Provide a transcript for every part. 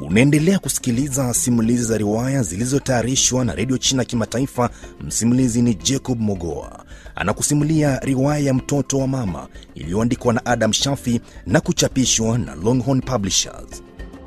Unaendelea kusikiliza simulizi za riwaya zilizotayarishwa na redio China Kimataifa. Msimulizi ni Jacob Mogoa, anakusimulia riwaya ya mtoto wa mama iliyoandikwa na Adam Shafi na kuchapishwa na Longhorn Publishers.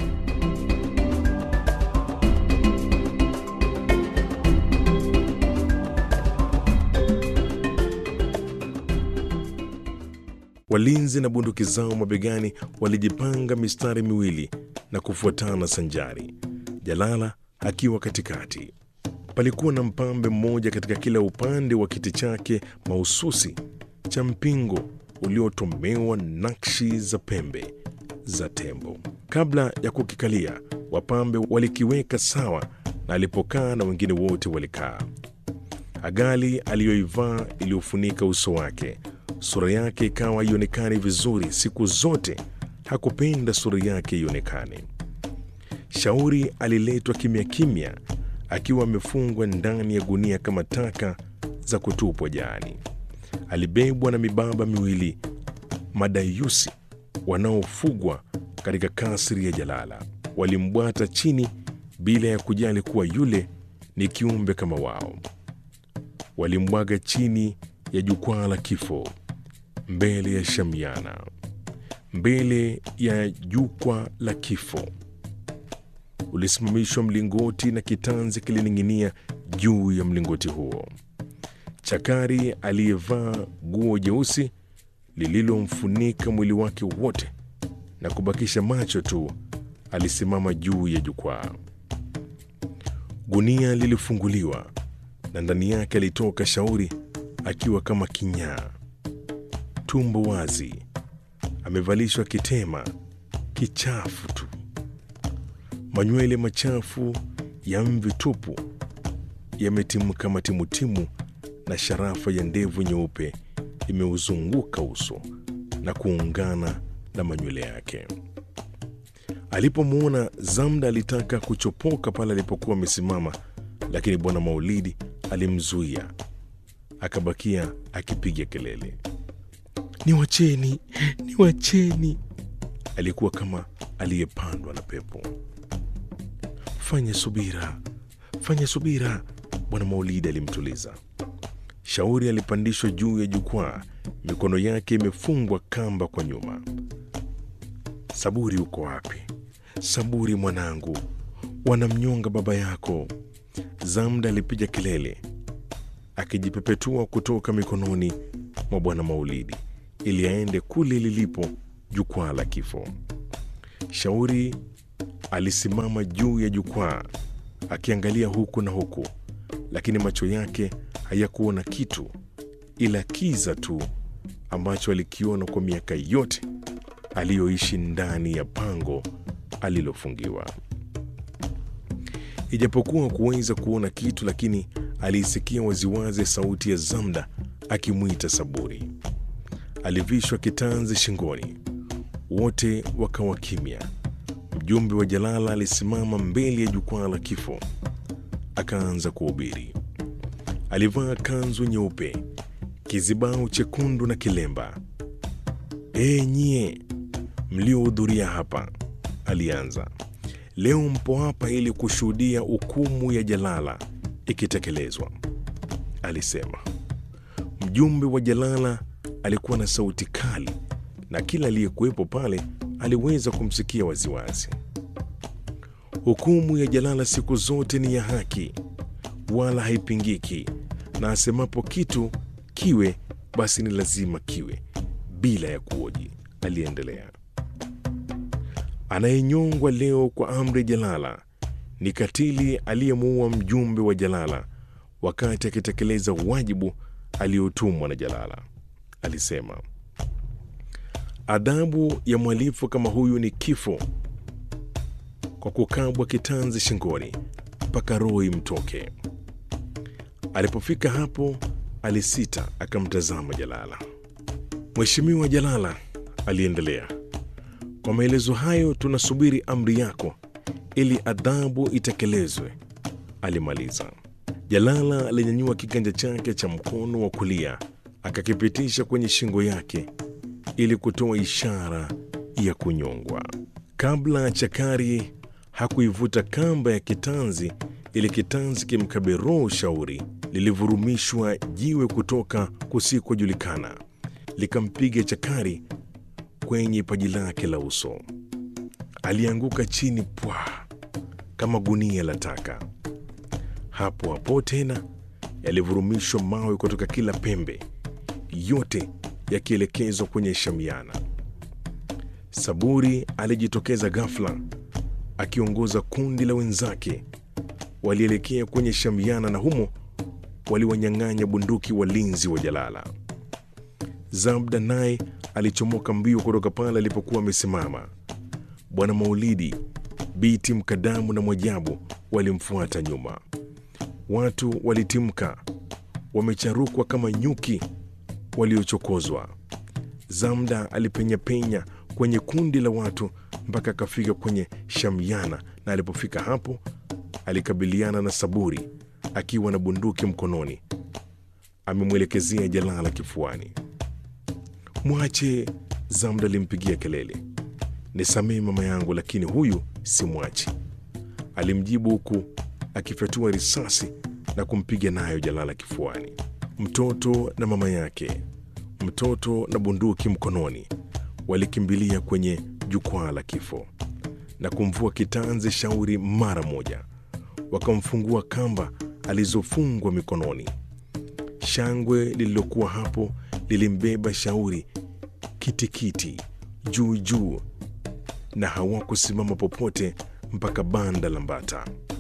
Walinzi na bunduki zao mabegani walijipanga mistari miwili na kufuatana sanjari, Jalala akiwa katikati. Palikuwa na mpambe mmoja katika kila upande wa kiti chake mahususi cha mpingo uliotomewa nakshi za pembe za tembo. Kabla ya kukikalia, wapambe walikiweka sawa, na alipokaa na wengine wote walikaa. Agali aliyoivaa iliyofunika uso wake sura yake ikawa ionekane vizuri. Siku zote hakupenda sura yake ionekane. Shauri aliletwa kimya kimya, akiwa amefungwa ndani ya gunia kama taka za kutupwa jaani. Alibebwa na mibaba miwili madayusi wanaofugwa katika kasri ya Jalala. Walimbwata chini bila ya kujali kuwa yule ni kiumbe kama wao. Walimbwaga chini ya jukwaa la kifo mbele ya Shamiana, mbele ya jukwaa la kifo ulisimamishwa mlingoti na kitanzi kilining'inia juu ya mlingoti huo. Chakari aliyevaa guo jeusi lililomfunika mwili wake wote na kubakisha macho tu alisimama juu ya jukwaa. Gunia lilifunguliwa na ndani yake alitoka Shauri akiwa kama kinyaa tumbo wazi, amevalishwa kitema kichafu tu, manywele machafu ya mvi tupu yametimka matimutimu, na sharafa ya ndevu nyeupe imeuzunguka uso na kuungana na manywele yake. Alipomwona Zamda alitaka kuchopoka pale alipokuwa amesimama, lakini Bwana Maulidi alimzuia, akabakia akipiga kelele Niwacheni, niwacheni! Alikuwa kama aliyepandwa na pepo. Fanya subira, fanya subira, Bwana Maulidi alimtuliza. Shauri alipandishwa juu ya jukwaa, mikono yake imefungwa kamba kwa nyuma. Saburi, uko wapi? Saburi mwanangu, wanamnyonga baba yako. Zamda alipiga kelele akijipepetua kutoka mikononi mwa Bwana Maulidi ili aende kule lilipo jukwaa la kifo. Shauri alisimama juu ya jukwaa akiangalia huku na huku, lakini macho yake hayakuona kitu ila kiza tu ambacho alikiona kwa miaka yote aliyoishi ndani ya pango alilofungiwa. Ijapokuwa kuweza kuona kitu, lakini aliisikia waziwazi sauti ya Zamda akimwita Saburi. Alivishwa kitanzi shingoni, wote wakawa kimya. Mjumbe wa Jalala alisimama mbele ya jukwaa la kifo, akaanza kuhubiri. Alivaa kanzu nyeupe, kizibao chekundu na kilemba. E nyie mliohudhuria hapa, alianza, leo mpo hapa ili kushuhudia hukumu ya Jalala ikitekelezwa, alisema. Mjumbe wa Jalala alikuwa na sauti kali na kila aliyekuwepo pale aliweza kumsikia waziwazi. Hukumu ya Jalala siku zote ni ya haki, wala haipingiki, na asemapo kitu kiwe, basi ni lazima kiwe, bila ya kuoji. Aliendelea, anayenyongwa leo kwa amri Jalala ni katili aliyemuua mjumbe wa Jalala wakati akitekeleza wajibu aliyotumwa na Jalala. Alisema adhabu ya mhalifu kama huyu ni kifo kwa kukabwa kitanzi shingoni mpaka roho imtoke. Alipofika hapo, alisita akamtazama Jalala. Mheshimiwa Jalala, aliendelea, kwa maelezo hayo tunasubiri amri yako ili adhabu itekelezwe. Alimaliza. Jalala alinyanyua kiganja chake cha mkono wa kulia akakipitisha kwenye shingo yake ili kutoa ishara ya kunyongwa. Kabla Chakari hakuivuta kamba ya kitanzi ili kitanzi kimkabe roho shauri, lilivurumishwa jiwe kutoka kusikojulikana likampiga chakari kwenye paji lake la uso. Alianguka chini pwa kama gunia la taka. Hapo hapo tena yalivurumishwa mawe kutoka kila pembe, yote yakielekezwa kwenye Shamiana. Saburi alijitokeza ghafla akiongoza kundi la wenzake. Walielekea kwenye Shamiana na humo waliwanyang'anya bunduki walinzi wa Jalala. Zabda naye alichomoka mbio kutoka pale alipokuwa amesimama. Bwana Maulidi, Biti Mkadamu na Mwajabu walimfuata nyuma. Watu walitimka, wamecharukwa kama nyuki waliochokozwa. Zamda alipenyapenya kwenye kundi la watu mpaka akafika kwenye Shamiana, na alipofika hapo alikabiliana na Saburi akiwa na bunduki mkononi, amemwelekezea Jalala kifuani. Mwache! Zamda alimpigia kelele. Nisamehe mama yangu, lakini huyu si mwachi, alimjibu huku akifyatua risasi na kumpiga nayo Jalala kifuani. Mtoto na mama yake, mtoto na bunduki mkononi, walikimbilia kwenye jukwaa la kifo na kumvua kitanzi Shauri mara moja, wakamfungua kamba alizofungwa mikononi. Shangwe lililokuwa hapo lilimbeba Shauri kitikiti juu juu, na hawakusimama popote mpaka banda la Mbata.